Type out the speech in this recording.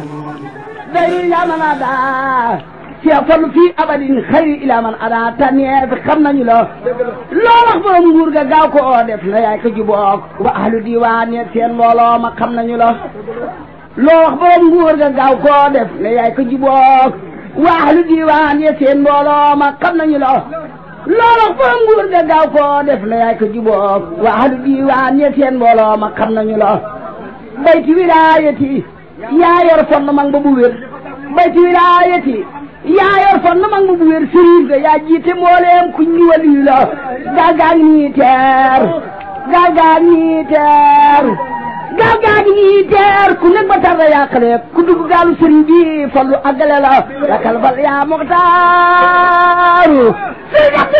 day yaa man adaa Cheikh Fallu fii abadin xayri ila man adaa tànnee fi xam nañu la loo wax borom nguur ga gaaw ko oo def na yaay ko jubook wa ahlu diwaan yeeg seen mbooloo ma xam nañu la loo wax borom nguur ga gaaw koo def na yaay ko jubook wa ahlu diwaan yeeg seen mbooloo ma xam nañu la loo wax borom nguur ga gaaw koo def na yaay ko jubook wa ahlu diwaan yeeg seen mbooloo ma xam nañu la bayti wilaayati yaa yor fond mag ba bu wér bayti wilaayati yaa yor fond mag ba bu wér sëriñ ga yaa jiite mbooleem ku ñu waliyu la gaal gaa ngi nii teer gaal gaa ngi nii teer gaal gaa ngi nii teer ku nekk ba tarda yàqale ku dugg gaalu sëriñ bi fallu àggale la yakal bal yaa muxtaaru sëriñ